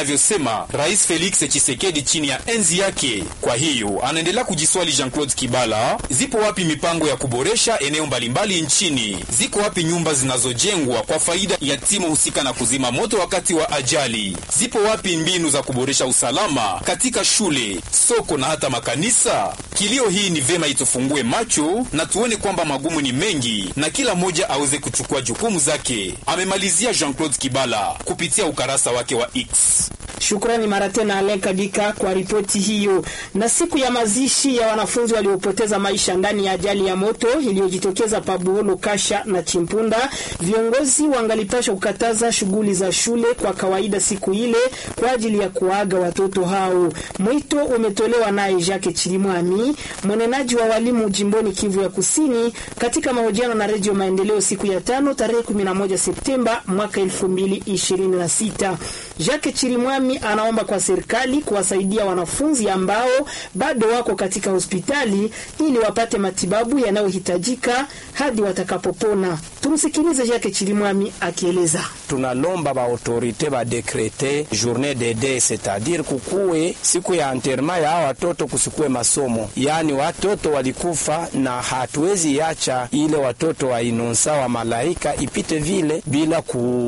anavyosema Rais Felix Tshisekedi chini ya enzi yake. Kwa hiyo anaendelea kujiswali Jean-Claude Kibala, zipo wapi mipango ya kuboresha eneo mbalimbali nchini? Ziko wapi nyumba zinazojengwa kwa faida ya timu husika na kuzima moto wakati wa ajali? Zipo wapi mbinu za kuboresha usalama katika shule, soko na hata makanisa? Kilio hii ni vema itufungue macho na tuone kwamba magumu ni mengi na kila mmoja aweze kuchukua jukumu zake, amemalizia Jean-Claude Kibala kupitia ukarasa wake wa X. Shukrani mara tena Alen Kabika kwa ripoti hiyo. Na siku ya mazishi ya wanafunzi waliopoteza maisha ndani ya ajali ya moto iliyojitokeza Pabuolo, Kasha na Chimpunda, viongozi wangalipashwa kukataza shughuli za shule kwa kawaida siku ile kwa ajili ya kuaga watoto hao. Mwito umetolewa naye Jacques Chirimwami, mwenenaji wa walimu jimboni Kivu ya Kusini, katika mahojiano na Redio Maendeleo siku ya tano tarehe 11 Septemba mwaka 2026. Jacques Chirimwami anaomba kwa serikali kuwasaidia wanafunzi ambao bado wako katika hospitali ili wapate matibabu yanayohitajika hadi watakapopona. Tumsikilize Jacques Chirimwami akieleza. tunalomba ba autorite badekrete journée de deuil c'est-à-dire kukuwe siku ya enterrement ya hawa watoto, kusikuwe masomo, yaani watoto walikufa, na hatuwezi yacha ile watoto wa inonsa wa malaika ipite vile bila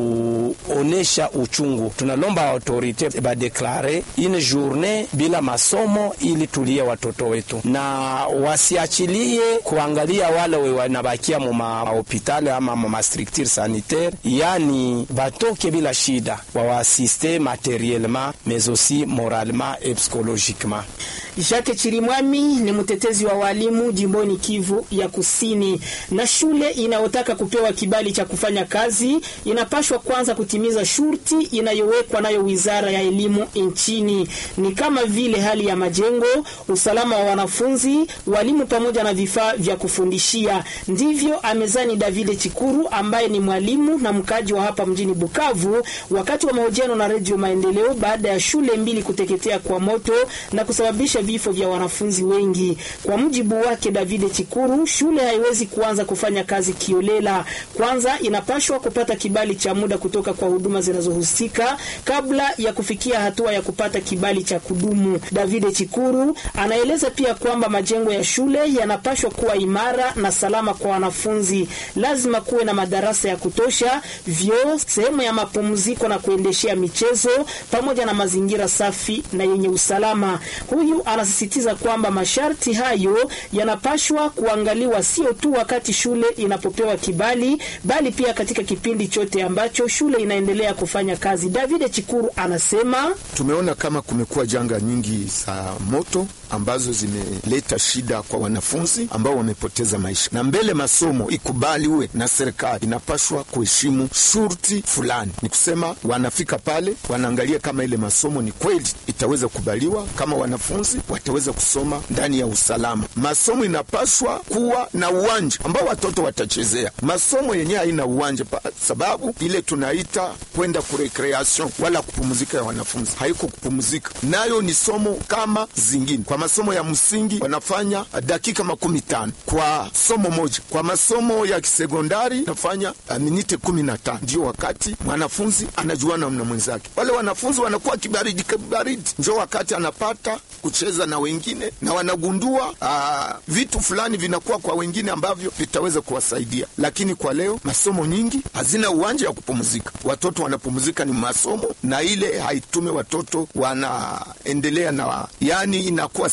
kuonesha uchungu. Tunalomba autorite badeklare une journée bila masomo ili tulie watoto wetu, na wasiachilie kuangalia wale we wanabakia mu mahopitali ama mu mastructure sanitaire, yani batoke bila shida, wawaasiste materiellement mais aussi moralement et psychologiquement. Jacques Chirimwami ni mtetezi wa walimu jimboni Kivu ya Kusini. Na shule inayotaka kupewa kibali cha kufanya kazi inapashwa kwanza kutimiza shurti inayowekwa nayo Wizara ya Elimu nchini, ni kama vile hali ya majengo, usalama wa wanafunzi, walimu pamoja na vifaa vya kufundishia. Ndivyo amezani David Chikuru ambaye ni mwalimu na mkaji wa hapa mjini Bukavu, wakati wa mahojiano na Redio Maendeleo baada ya shule mbili kuteketea kwa moto na kusababisha vifo vya wanafunzi wengi. Kwa mujibu wake David Chikuru, shule haiwezi kuanza kufanya kazi kiolela. Kwanza inapashwa kupata kibali cha muda kutoka kwa huduma zinazohusika kabla ya kufikia hatua ya kupata kibali cha kudumu. David Chikuru anaeleza pia kwamba majengo ya shule yanapashwa kuwa imara na salama kwa wanafunzi. Lazima kuwe na madarasa ya kutosha, vyoo, sehemu ya mapumziko na kuendeshea michezo pamoja na mazingira safi na yenye usalama. Huyu anasisitiza kwamba masharti hayo yanapashwa kuangaliwa sio tu wakati shule inapopewa kibali, bali pia katika kipindi chote ambacho shule inaendelea kufanya kazi. David Chikuru anasema tumeona kama kumekuwa janga nyingi za moto ambazo zimeleta shida kwa wanafunzi ambao wamepoteza maisha, na mbele masomo ikubaliwe na serikali, inapashwa kuheshimu shurti fulani. Ni kusema wanafika pale, wanaangalia kama ile masomo ni kweli itaweza kubaliwa, kama wanafunzi wataweza kusoma ndani ya usalama. Masomo inapashwa kuwa na uwanja ambao watoto watachezea. Masomo yenyewe haina uwanja pa sababu ile tunaita kwenda kurekreation wala kupumzika ya wanafunzi, haiko kupumzika, nayo ni somo kama zingine. Kwa masomo ya msingi wanafanya dakika makumi tano kwa somo moja. Kwa masomo ya kisekondari nafanya uh, minite kumi na tano ndio wakati mwanafunzi anajuana na mwenzake. Wale wanafunzi wanakuwa kibaridi kibaridi, njo wakati anapata kucheza na wengine na wanagundua uh, vitu fulani vinakuwa kwa wengine ambavyo vitaweza kuwasaidia. Lakini kwa leo masomo nyingi hazina uwanja wa kupumzika, watoto wanapumzika ni masomo, na ile haitume watoto wanaendelea na yani inakuwa